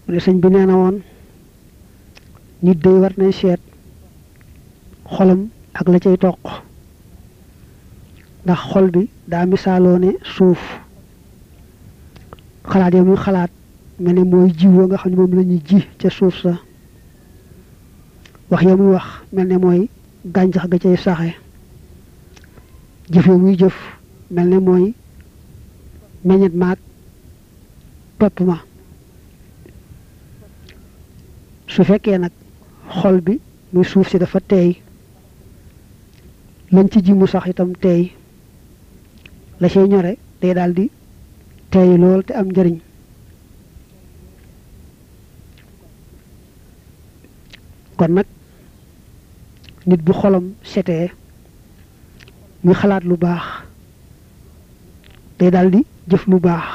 mu ne sëñ bi nee na woon nit day war nay seet xolam ak la cay toq ndax xol bi daa misaaloo ne suuf xalaat ya muy xalaat mel ne mooy jiw nga xam ne moom la ñuy ji ca suuf sa wax ya muy wax mel ne mooy gàncax ga cay saxe jëf ya muy jëf mel ne mooy meññet maag pepp ma su fekkee nag xol bi muy suuf si dafa teey lañ ci ji mu sax itam teey la cay ñore day daal di teey lool te am njëriñ kon nag nit bu xolam setee muy xalaat lu baax day daal di jëf lu baax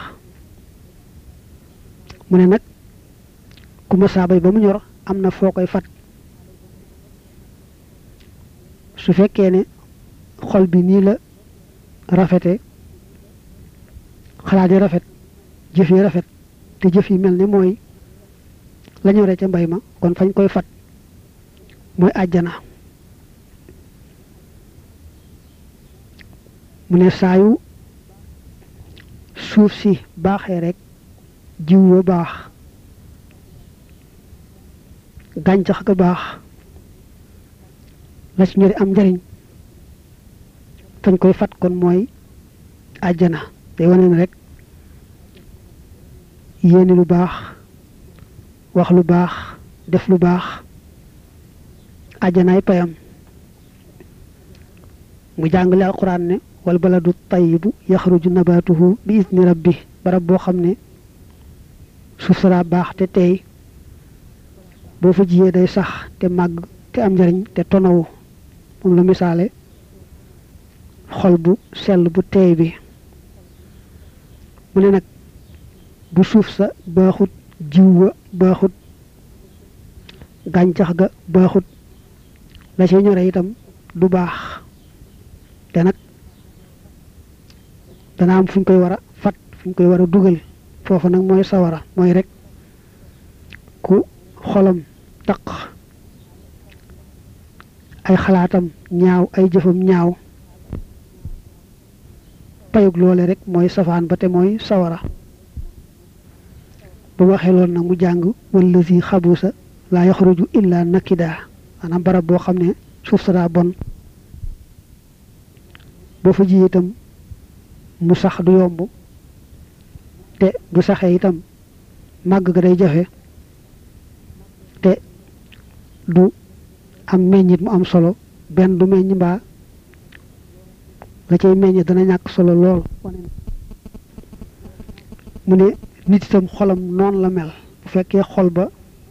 mu ne nag ku ma saabay ba mu ñor am na foo koy fat su fekkee ne xol bi nii la rafete xalaat yi rafet jëf yi rafet te jëf yi mel ne mooy la ñoree ca mbay ma kon fañ koy fat mooy àjjana mu ne saayu suuf si baaxee rek jiw wa baax gàncax ga baax la ci ñori am njariñ fañ koy fat kon mooy àjjana day wane ne rek yéene lu baax wax lu baax def lu baax àjjanaay payam mu jàngale alquran ne wal baladu tayibu yaxruju nabatuhu bi idni rabbi barab boo xam ne suuf sara baax te tey boo fa jiyee day sax te màgg te am njariñ te tonawu moom la misaale xol bu sell bu teey bi mu ne nag bu suuf sa baaxut jiw wa baaxut gàncax ga baaxut la ci ñore itam du baax te nag dana am fu ñu koy war a fat fu ñu koy war a dugal foofu nag mooy sawara mooy rek ku xolam taq ay xalaatam ñaaw ay jëfam ñaaw payug loole rek mooy safaan ba te mooy sawara bu waxee loolu nag mu jàng wallazi xabusa laa yaxruju illa nakida maanaam barab boo xam ne suuf sa daa bon boo fa ji itam mu sax du yomb te bu saxee itam màgg ga day jafe te du am meññit mu am solo benn du meññ mbaa la cay meññ dana ñàkk solo lool mu ne nit itam xolam noonu la mel bu fekkee xol ba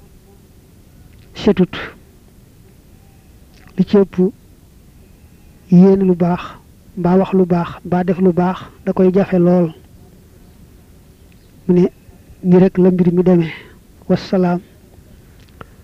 setut li ci ëpp yéene lu baax mbaa wax lu baax mbaa def lu baax da koy jafe lool mu ne ni rek la mbir mi demee wasalaam